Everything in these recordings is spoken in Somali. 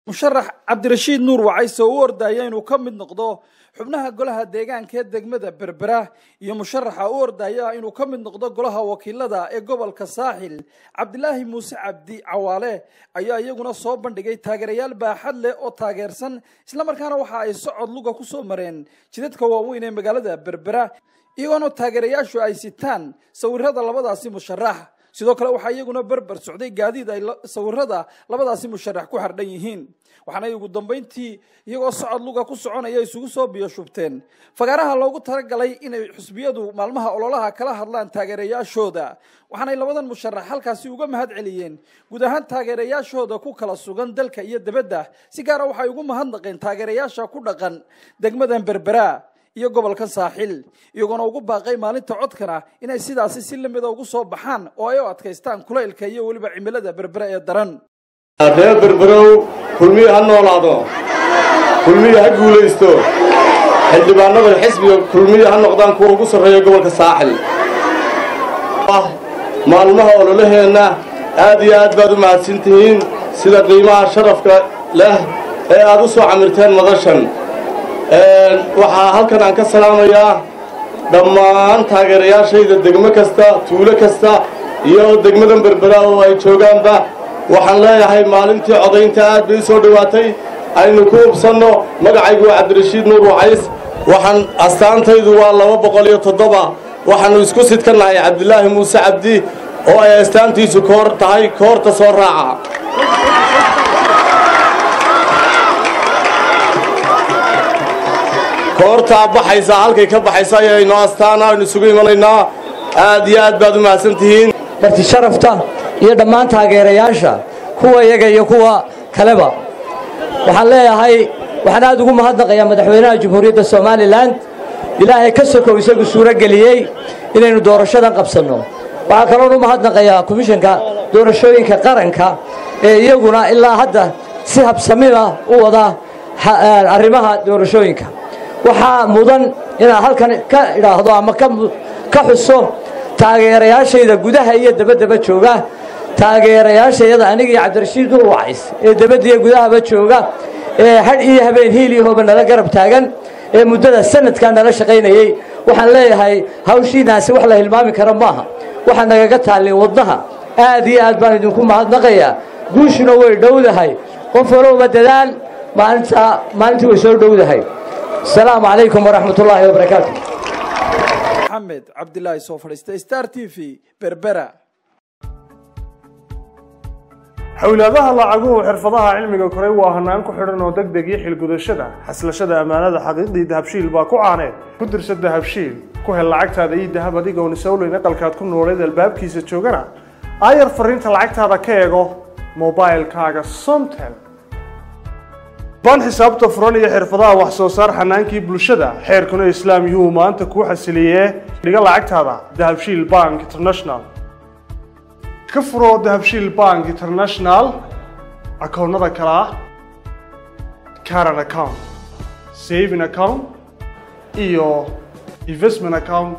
musharax cabdirashiid nuur wacayse oo u ordaya inuu ka mid noqdo xubnaha golaha deegaanka ee degmada berbera iyo musharaxa u ordaya inuu ka mid noqdo golaha wakiilada ee gobolka saaxil cabdilaahi muuse cabdi cawaale ayaa iyaguna soo bandhigay taageerayaal baaxad leh oo taageersan islamarkaana waxa ay socod luga ku soo mareen jidadka waaweyn ee magaalada berbera iyagoona taageerayaashu ay sitaan sawirada labadaasi musharax sidoo kale waxaa iyaguna berber socday gaadiid ay sawirada labadaasi musharax ku xardhan yihiin waxaana ugu dambayntii iyagoo socod luga ku soconaya isugu soo biyo shubteen fagaaraha loogu talagalay inay xusbiyadu maalmaha ololaha kala hadlaan taageerayaashooda waxaanay labadan musharax halkaasi uga mahad celiyeen guud ahaan taageerayaashooda ku kala sugan dalka iyo debadda si gaara waxay ugu mahadnaqeen taageerayaasha ku dhaqan degmadan berbera iyo gobolka saaxil iyagoona ugu baaqay maalinta codkana inay sidaasi si lamida ugu soo baxaan oo ay u adkaystaan kulaylka iyo weliba cimilada berbere ee daran reer berberow kulmiyi ha noolaado kulmiyi ha guulaysto xildhibaanada xisbiga kulmiyi ha noqdaan kuwa ugu sarreeya gobolka saaxil maalmaha ololaheenna aad iyo aad baad u mahadsantihiin sida qiimaha sharafka leh ee aad u soo camirteen madashan waxaa halkan aan ka salaamayaa dhammaan taageerayaashayda degmo kasta tuulo kasta iyo degmadan berbera oo ay joogaanba waxaan leeyahay maalintii codaynta aad bay u soo dhowaatay aynu ku hubsanno magacaygu waa cabdirashiid nuur wacays waxaan astaantaydu waa laba boqol iyo toddoba waxaannu isku sidka nahay cabdilaahi muuse cabdi oo ay astaantiisu koor tahay koorta soo raaca koortaa baxaysa halkay ka baxaysa ayaynu astaana aynu isugu imanaynaa aad iyo aad baad u mahadsan tihiin marti sharafta iyo dhammaan taageerayaasha kuwa iyaga iyo kuwa kaleba waxaan leeyahay waxaan aad ugu mahadnaqayaa madaxweynaha jamhuuriyadda somalilan ilaahay ka sokow isagu suuro geliyey inaynu doorashadan qabsanno waxaa kaloon u mahadnaqayaa komishanka doorashooyinka qaranka ee iyaguna ilaa hadda si habsamida u wada arrimaha doorashooyinka waxaa mudan inaan halkan ka idhaahdo ama ka xuso taageerayaashayda gudaha iyo dabaddaba jooga taageerayaashayada aniga iyo cabdirashiid nuur wacays ee dabaddiiyo gudahaba jooga ee hadh iyo habeen hiil iyo hooba nala garab taagan ee muddada sanadkaa nala shaqaynayey waxaan leeyahay hawshiinaasi wax la hilmaami kara maaha waxaa nagaga taallin wadnaha aad iyo aad baan idinku mahadnaqayaa guushuna way dhowdahay qof walowba dadaal maalinta maalintii way soo dhowdahay asalaamu calaykum waraxmat ullaahi wabarakaatu maxamed cabdilaahi soo fadhiistay star t v berbera xowlaadaha lacaguhu xirfadaha cilmiga koray waa hanaan ku xidhan oo deg deg iyo xilgudashada xaslashada ammaanada xaqiiqdii dahabshiil baa ku caaneed ku dirsa dahabshiil ku hel lacagtaada iyo dahab adigoon isowleyn aqalkaad ku nooleed albaabkiisa joogana aayar fariinta lacagtaada ka eego mobailkaaga somtel baan xisaabta furan iyo xirfadaha wax soo saar xanaankii bulshada xeerkuna islaam yuhu maanta kuu xasiliyee dhiga lacagtaada dahabshiil bank international ka furoo dahabshiil bank international akoonnada kale ah caran account saving account iyo investment account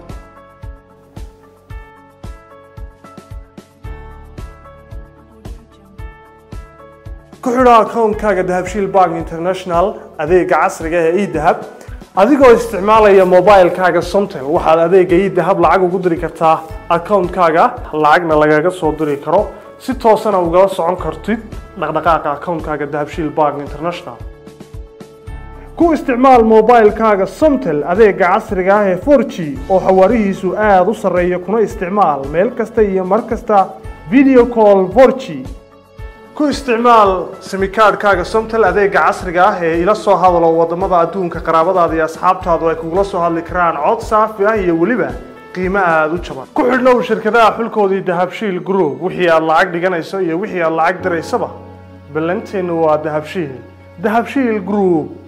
ku xidho akoonkaaga dahabshiil bank international adeega casriga ee edahab adigoo isticmaalaya mobilkaaga somtel waxaad adeega edahab lacag ugu diri kartaa akoonkaaga lacagna lagaga soo diri karo si toosana ugala socon kartid dhaqdhaqaaqa akoonkaaga dahabshiil bank international ku isticmaal mobilkaaga somtel adeega casriga ah ee 4g oo xawaarihiisu aada u sarreeya kuna isticmaal meel kasta iyo mar kasta video call 4g ku isticmaal simikaadhkaaga somtel adeega casriga ah ee ila soo hadalo waddamada adduunka qaraabadaada iyo asxaabtaadu ay kugula soo hadli karaan cod saafi ah iyo weliba qiimo aada u jaban ku xidhnow shirkadaha xulkoodii dahabshiil group wixii aad lacag dhiganayso iyo wixii aad lacag diraysaba ballanteennu waa dahabshiil dahabshiil group